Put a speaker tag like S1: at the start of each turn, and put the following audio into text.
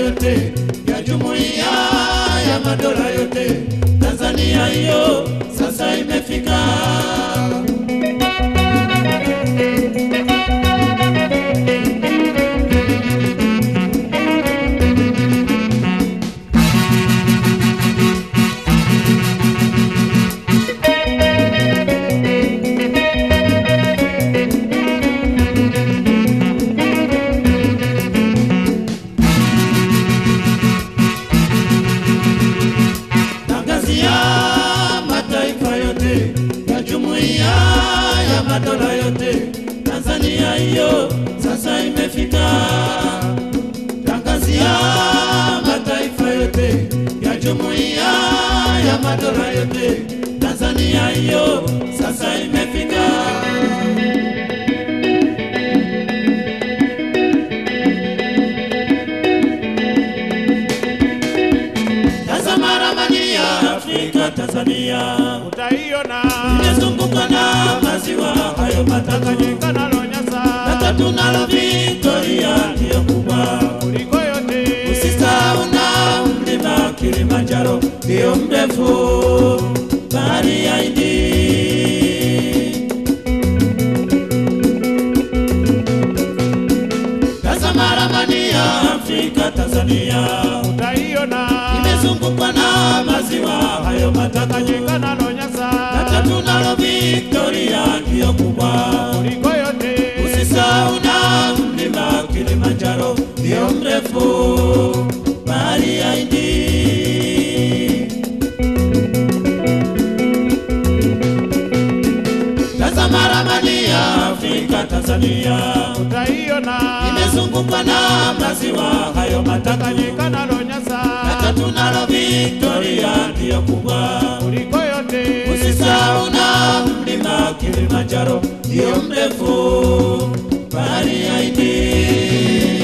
S1: yote ya jumuiya ya madola yote. Tanzania hiyo sasa imefika. Tangazia mataifa yote ya jumuiya ya madola yote, Tanzania hiyo sasa imefika. Tangazia mataifa yote ya jumuiya ya madola yote, Tanzania hiyo sasa imefika. Tazama ramani ya Afrika, Tanzania
S2: utaiona
S1: imezungukwa na maziwa hayo matatu,
S2: Tanganyika na
S1: na
S2: Lonyasa
S1: tatu nalo Victoria ndiyo kubwa.
S2: kuliko yote.
S1: Usisahau na mlima Kilimanjaro ndiyo mrefu, bahari ya Hindi. Tazama ramani ya Afrika, Tanzania
S2: Utaiona
S1: imezungukwa na maziwa hayo matatu
S2: Tanganyika na Lonyasa
S1: na tatu nalo Victoria ndiyo kubwa.
S2: kuliko yote.
S1: Usisahau na mlima Kilimanjaro ndio mrefu, bahari ya Hindi. Tazama ramani ya Afrika, Tanzania
S2: Utaiona
S1: imezungukwa na maziwa hayo matatu
S2: Tanganyika na
S1: na
S2: Lonyasa
S1: tatu nalo Victoria ndiyo kubwa.
S2: kuliko yote.
S1: Usisahau na mlima Kilimanjaro ndio mrefu, bahari ya Hindi.